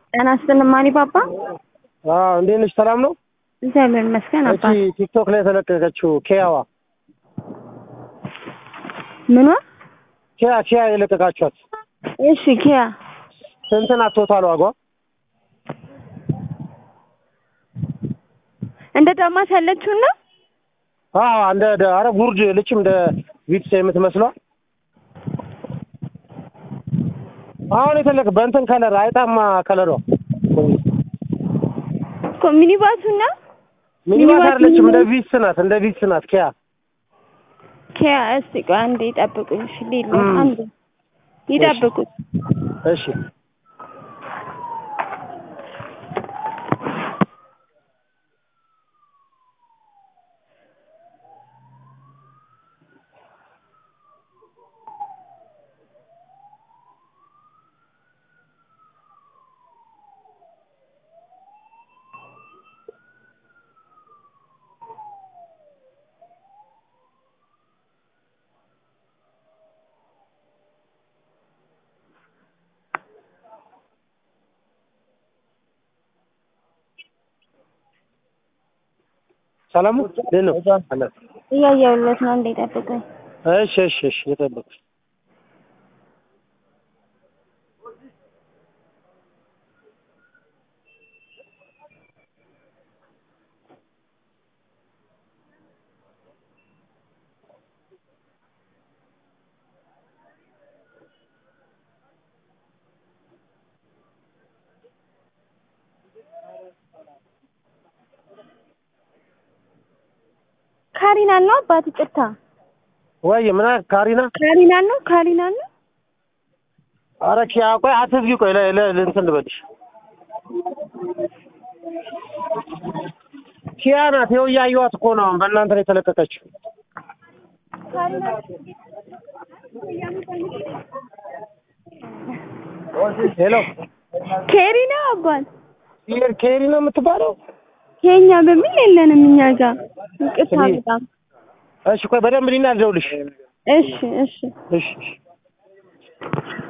ጤና ይስጥልኝ ማኒ ፓፓ። አዎ እንዴት ነሽ? ሰላም ነው? እግዚአብሔር ይመስገን እቺ አባ። ቲክቶክ ላይ የተለቀቀችው ኪያዋ ምኗ? ኪያ ኪያ የለቀቃችኋት እሺ ኪያ ስንት ናት ቶታል ዋጓ? እንደ ዳማት ያለችው ነው። አዎ እንደ ደ- አረ ጉርድ ልችም እንደ ቪትስ የምትመስለው አሁን የተለቀ በእንትን ከለር አይጣማ ከለሯ እኮ ሚኒባሱ ነው። ሚኒባስ ሚኒባስ አይደለችም፣ እንደ ሚኒባስ። ቪትስ ናት፣ እንደ ቪትስ ናት ኪያ። ኪያ እስቲ ቆይ አንዴ ይጠብቁኝ። እሺ ሌላ እም። አንዴ ይጠብቁኝ። እሺ ሰላሙ እንዴት ነው? አለ። እያየሁለት ነው። አንዴ ይጠብቁኝ። እሺ እሺ እሺ የጠበቅሽ ካሪና ነው አባት ይቅርታ። ወይ ምን አለ ካሪና? ካሪና ነው ካሪና ነው። አረ ኪያ ቆይ አትዝጊ፣ ቆይ ለ ለ እንትን ልበልሽ። ኪያ ናት። ይኸው እያየኋት እኮ ነው አሁን በእናንተ ላይ የተለቀቀችው። ሄሎ ኬሪ ነው አባት። ኬሪ ኬሪ ነው የምትባለው? የኛ በሚል የለንም እኛ ጋር ይቅርታ በጣም እሺ ቆይ በደንብ ሊና ልደውልሽ። እሺ እሺ እሺ እሺ